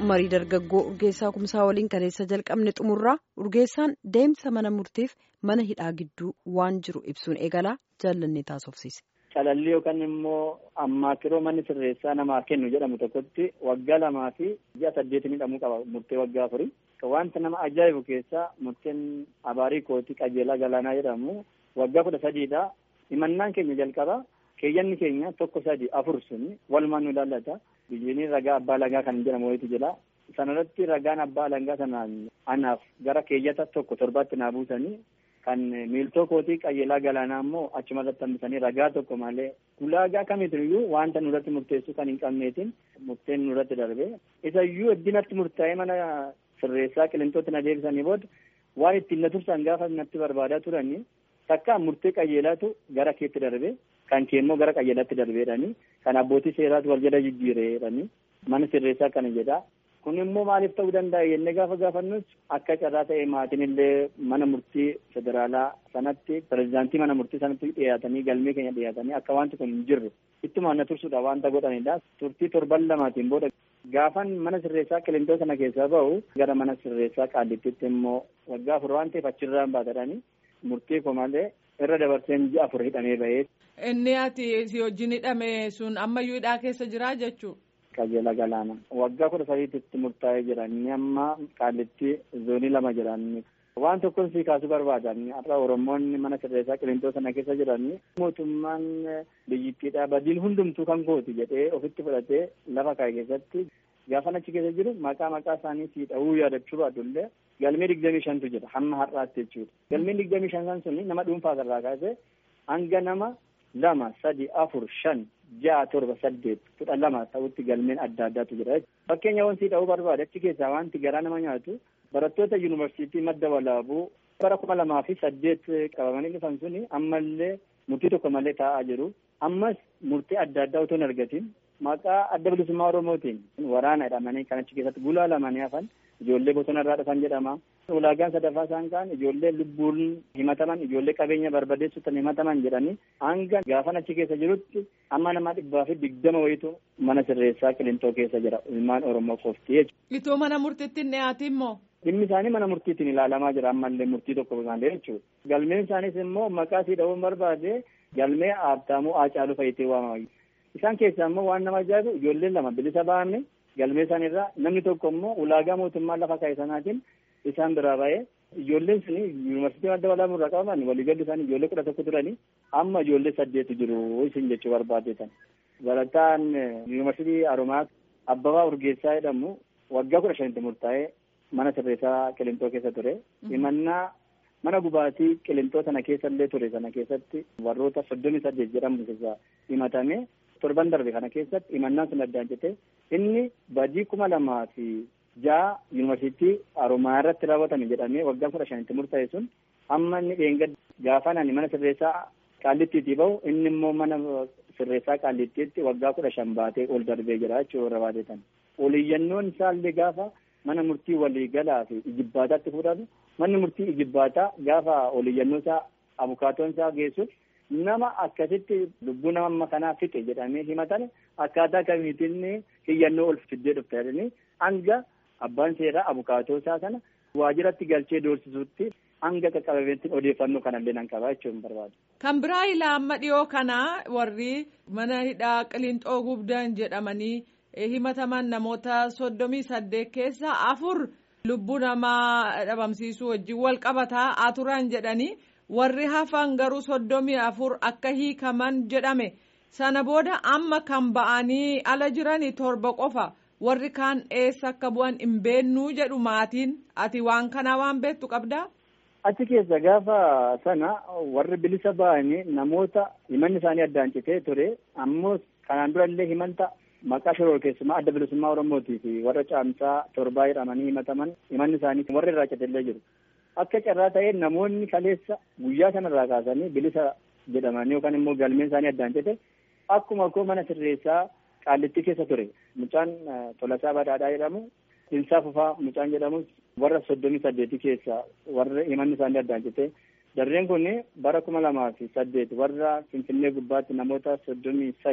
marii dargaggoo urgeessaa kumsaa waliin kaleessa jalqabne xumurraa urgeessaan deemsa mana murtiif mana hidhaa gidduu waan jiru ibsuun eegalaa jaallannee taasofsiise. Calallii yookaan immoo ammaakiroo manni sirreessaa namaaf kennu jedhamu tokkotti waggaa lamaa fi ji'a saddeetiin hidhamuu qaba murtee waggaa afurii. Wanta nama ajaa'ibu keessaa murteen abaarii kootii qajeelaa galaanaa jedhamu waggaa kudha sadiidha. Himannaan keenya jalqaba keeyyanni keenya tokko sadi afur sun walumaan nu ilaallata. Biyyiin ragaa abbaa lagaa kan jedhamu wayitu jira. Sanarratti ragaan abbaa lagaa sanaan anaaf gara keeyyata tokko torbaatti naa buusanii kan miiltoo kootii qajeelaa galaanaa immoo achuma irratti hambisanii ragaa tokko malee ulaagaa kamiitiyyuu wanta nurratti murteessuu kan hin qabneetiin murteen nurratti darbe. Isa iyyuu iddinatti murtaa'ee mana sirreessaa qilintootti na deebisanii booda waan ittiin na tursan gaafa natti barbaadaa turanii takka murtee qajeelaatu gara keetti darbe kan kee immoo gara qajeelaatti darbeedhani kan abbootii seeraatu wal jala jijjiireedhani mana sirreessaa kana jedha. Kun immoo maaliif ta'uu danda'a jennee gaafa gaafannus akka carraa ta'e maatiin illee mana murtii federaalaa sanatti pirezidaantii mana murtii sanatti dhiyaatanii galmee keenya dhiyaatanii akka wanti kun hin jirre ittuma na tursuudha wanta godhanidha. Turtii torban lamaatiin booda gaafan mana sirreessaa qilintoo sana keessaa ba'u gara mana sirreessaa qaallittitti immoo waggaa afur waan ta'eef achirraan baatadhani murtii koo malee irra dabarseen ji'a afur hidhamee ba'ee. Inni ati si wajjin hidhame sun ammayyuu hidhaa keessa jira jechuudha. qajeela galaana waggaa kudha sadiitti murtaa'ee jira inni amma qaallitti zoonii lama jiran waan tokkon sii kaasuu barbaadan har'a oromoonni mana sirreessaa qilintoo sana keessa jiran mootummaan biyyittiidha badiin hundumtuu kan kooti jedhee ofitti fudhatee lafa kaa'e keessatti gaafa achi keessa jiru maqaa maqaa isaanii sii dha'uu yaadachuu baadullee galmee digdamii shantu jira hamma har'aatti jechuudha galmeen digdamii shan suni nama dhuunfaa irraa kaasee hanga nama lama sadi afur shan ja'a torba saddeet kudha lama ta'utti galmeen adda addaatu jira fakkeenya wanti ta'uu barbaade achi keessaa wanti garaa nama nyaatu barattoota yuunivarsiitii madda walaabuu bara kuma lamaa fi saddeet qabamanii dhufan suni ammallee murtii tokko malee taa'aa jiru ammas murtii adda addaa otoo hin argatiin maqaa adda bilisummaa oromootiin waraana hidhamanii kan achi keessatti gulaalamanii hafan ijoollee bosona irraa dhufan jedhama. ulaagaan sadaffaa isaan kaan ijoollee lubbuun himataman ijoollee qabeenya barbadeessuutan himataman jedhanii hanga gaafan achi keessa jirutti amma nama dhibbaa fi digdama wayitu mana sirreessaa qilintoo keessa jira ilmaan oromoo qofti jechuudha. Itoo mana murtiitti hin dhiyaatin immoo. Dhimmi isaanii mana murtiitiin ilaalamaa jira ammallee murtii tokko malee jechuudha. Galmeen isaaniis immoo maqaa sii dha'uun barbaade galmee Haabtaamuu Haacaaluu Fayitee waamama. Isaan keessaa immoo waan nama ajaa'ibu ijoolleen lama bilisa ba'amne galmee isaaniirraa namni tokko immoo ulaagaa mootummaa lafa kaa'e sanaatiin isaan biraa ba'ee ijoolleen suni yuunivarsiitii madda walaabuu irraa qabaman waliigalli isaanii ijoollee kudha tokko turanii amma ijoollee saddeetu jiru isin jechuu barbaadetan. Barataan yuunivarsiitii Haromaa Abbabaa Urgeessaa jedhamu waggaa kudha shanitti murtaa'ee mana sirreessaa Qilintoo keessa ture. Himannaa mana gubaatii Qilintoo sana keessa illee ture sana keessatti warroota soddomii saddeet jedhamu keessa himatame torban darbe kana keessatti himannaan sun addaan jette inni badii kuma lamaa fi ja'a yuunivarsiitii Haromaa irratti raawwatame jedhamee waggaa kudha shanitti murtaa'e sun amma inni dheengadda gaafa nani mana sirreessaa qaallittiitii bahu inni immoo mana sirreessaa qaallittiitti waggaa kudha shan baatee ol darbee jira jechuudha warra baatetan. Oliyyannoon isaallee gaafa mana murtii waliigalaa fi ijibbaataatti fudhatu manni murtii ijibbaataa gaafa oliyyannoo isaa abukaatoon isaa geessuuf nama akkasitti lubbuu nama amma kanaa fixe jedhamee himatan akkaataa kamiitiin hiyyannoo ol fiddee dhufte jedhanii hanga abbaan seeraa abukaatoo isaa sana waajiratti galchee doorsisuutti hanga qaqqabameetti odeeffannoo kanallee nan qabaa jechuun barbaadu. Kan biraa ilaa amma dhiyoo kana warri mana hidhaa qilintoo gubdan jedhamanii himataman namoota soddomii saddeet keessa afur lubbuu namaa dhabamsiisuu wajjin wal qabataa turan jedhanii warri hafan garuu soddomii afur akka hiikaman jedhame sana booda amma kan ba'anii ala jiranii torba qofa. warri kaan eessa akka bu'an hin beennuu jedhu maatiin ati waan kanaa waan beektu qabdaa. Achi keessa gaafa sana warri bilisa ba'anii namoota himanni isaanii addaan citee ture ammoo kanaan durallee himanta maqaa shoror keessumaa adda bilisummaa Oromootii fi warra caamsaa torbaa jedhamanii himataman himanni isaanii warra irraa citellee jiru. Akka carraa ta'ee namoonni kaleessa guyyaa sanarraa kaasanii bilisa jedhamanii yookaan immoo galmeen isaanii addaan cite akkuma koo mana sirreessaa qaallittii keessa ture mucaan Tolasaa Badhaadhaa jedhamu Dinsaa Fufaa mucaan jedhamus warra soddomii saddeetii keessa warra himanni isaanii addaan cite darreen kun bara kuma lamaa fi saddeet warra Finfinnee gubbaatti namoota soddomii sadi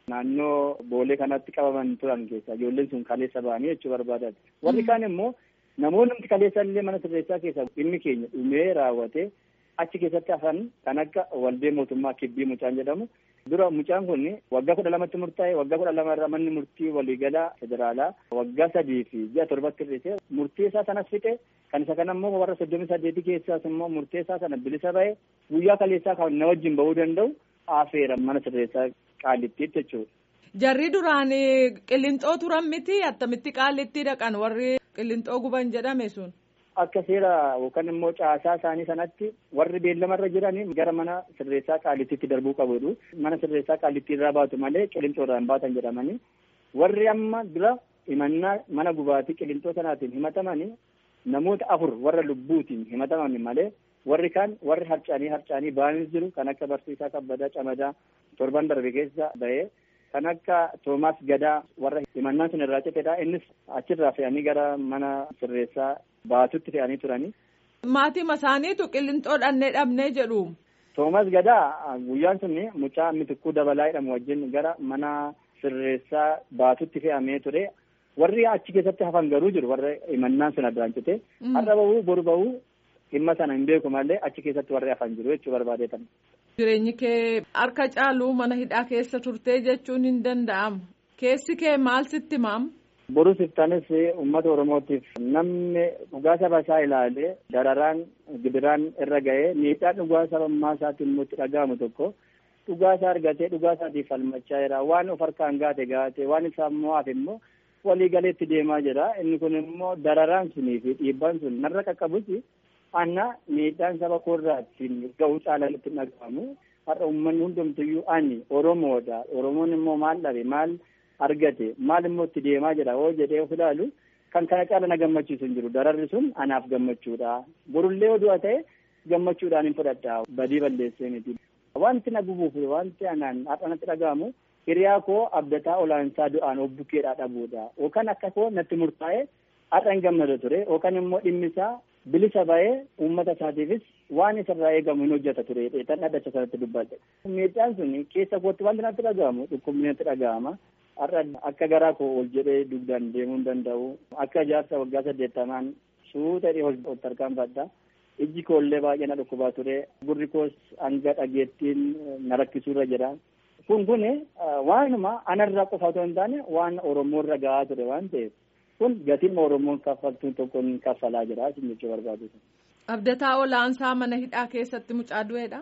naannoo boolee kanatti qabaman turan keessa ijoolleen sun kaleessa ba'anii jechuu barbaadan warri kaan immoo namoonni kaleessa illee mana sirreessaa keessa dhimmi keenya dhumee raawwate achi keessatti hafan kan akka waldee mootummaa kibbii mucaan jedhamu dura mucaan kun waggaa kudha lamatti murtaa'e waggaa kudha lama irraa manni murtii waliigalaa federaalaa waggaa sadii fi ji'a torbatti hir'ise murtii isaa sanas fixe kan isa kana immoo warra soddomii saddeetii keessaas immoo murtee isaa sana bilisa ba'e guyyaa kaleessaa kan na wajjin ba'uu danda'u afeera mana sirreessaa qaallittiitti jechuudha. Jarri duraan qillinxoo turan miti attamitti qaallittii dhaqan warri qillinxoo guban jedhame sun. Akka seera yookaan immoo caasaa isaanii sanatti warri beellamarra jiran gara mana sirreessaa qaallittiitti darbuu qabu. Mana sirreessaa qaallittii irraa baatu malee qillinxoo irraa hin baatan jedhamanii warri amma dura himannaa mana gubaatii qillinxoo sanaatiin himatamanii namoota afur warra lubbuutiin himataman malee warri kaan warri harcaanii harcaanii ba'anis jiru kan akka barsiisaa kabbadaa camadaa torban darbe keessa ba'ee kan akka toomaas gadaa warra himannaan sun irraa citedha innis achirraa fe'anii gara mana sirreessaa baatutti fe'anii turanii. Maatii isaaniitu qillinxoo dhannee dhabnee jedhu. Toomas Gadaa guyyaan sun mucaa mitikkuu dabalaa jedhamu wajjin gara mana sirreessaa baatutti fe'amee ture. Warri achi keessatti hafan garuu jiru warra himannaan sun addaan cite. Har'a bahuu boru bahuu dhimma sana hin beeku malee achi keessatti warri hafan jiru jechuu barbaadeetan. Jireenyi kee harka caaluu mana hidhaa keessa turtee jechuun hin danda'amu. Keessi kee maal sitti maam? Boruu siftaanis uummata Oromootiif namni dhugaa saba isaa ilaalee dararaan gibiraan irra ga'ee miidhaan dhugaa sabummaa isaatiin immoo itti dhaga'amu tokko dhugaa isaa argatee dhugaa isaatiif falmachaa jira. Waan of harkaan gaate gaate waan isaa immoo hafe immoo walii galeetti deemaa jira. Inni kun immoo dararaan sunii fi dhiibbaan sun narra qaqqabutti anna miidhaan saba koorraatiin ga'uu caalaan itti dhaga'amu. Har'a uummanni hundumtuyyuu ani Oromoodha. Oromoon immoo maal dhabe maal argate maal immoo itti deemaa jira hoo jedhee of ilaalu kan kana caala na gammachiisu hin jiru dararri sun anaaf gammachuudha borullee oduu ta'e gammachuudhaan hin fudhadha badii balleessee miti. Wanti na gubuuf wanti anaan har'anatti dhaga'amu hiriyaa koo abdataa olaansaa du'aan obbukeedhaa dhabuudha yookaan akka koo natti murtaa'e har'a hin gammada ture yookaan immoo dhimmi isaa bilisa ba'ee uummata isaatiifis waan isarraa eegamu hin hojjeta ture tan dhadhacha sanatti dubbadhe. Miidhaan sun keessa kootti wanti natti dhaga'amu dhukkubni natti dhaga'ama. har'a akka garaa koo ol jedhee dugdaan deemuu hin danda'u akka jaarsa waggaa saddeettamaan suutadhee ol tarkaanfadha ijji koollee baay'ee na dhukkubaa ture gurri koos hanga dhageettiin na rakkisuurra jira kun kun waanuma anarraa qofa otoo hin taane waan oromoorra gahaa ture waan ta'eef kun gatiin oromoon kaffaltuun tokkoon kaffalaa jira isin jechuu barbaadu. Abdataa olaansaa mana hidhaa keessatti mucaa du'eedha.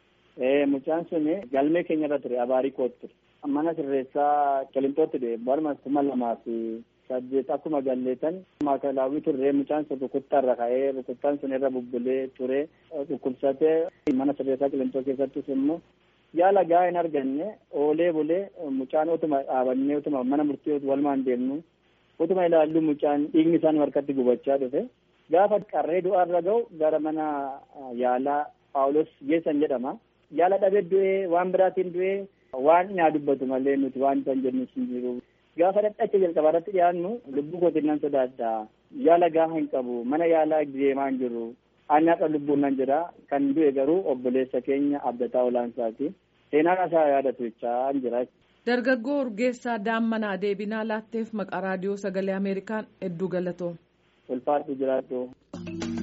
Ee mucaan sun galmee keenyarra ture abaarii kootti ture. mana sirreessaa qilintootti dhufe barma kuma lamaa fi saddeet akkuma galleetan maakalaawwii turre mucaan sun rukuttaarra ka'ee rukuttaan sun irra bubbulee ture dhukkubsatee mana sirreessaa qilintoo keessattis immoo yaala gahaa hin arganne oolee bulee mucaan utuma dhaabannee utuma mana murtii walumaan deemnu utuma ilaallu mucaan dhiigni isaan harkatti gubachaa dhufe gaafa qarree du'aarra ga'u gara mana yaalaa paawulos geessan jedhama yaala dhabee du'ee waan biraatiin du'ee waan naa dubbatu malee nuti waan isaan jennu hin jiru. Gaafa dhadhacha jalqabaa irratti dhiyaannu lubbuu kootiin nan sodaadha. Yaala gahaa hin qabu. Mana yaalaa deemaa hin jiru. Ani haqa lubbuun nan jira. Kan du'e garuu obboleessa keenya abdataa olaansaati. Seenaan isaa yaadatu jechaa hin jira. Dargaggoo Urgeessaa Daammanaa deebinaa laatteef maqaa raadiyoo sagalee Ameerikaan hedduu galatoom. Ulfaatu jiraatu.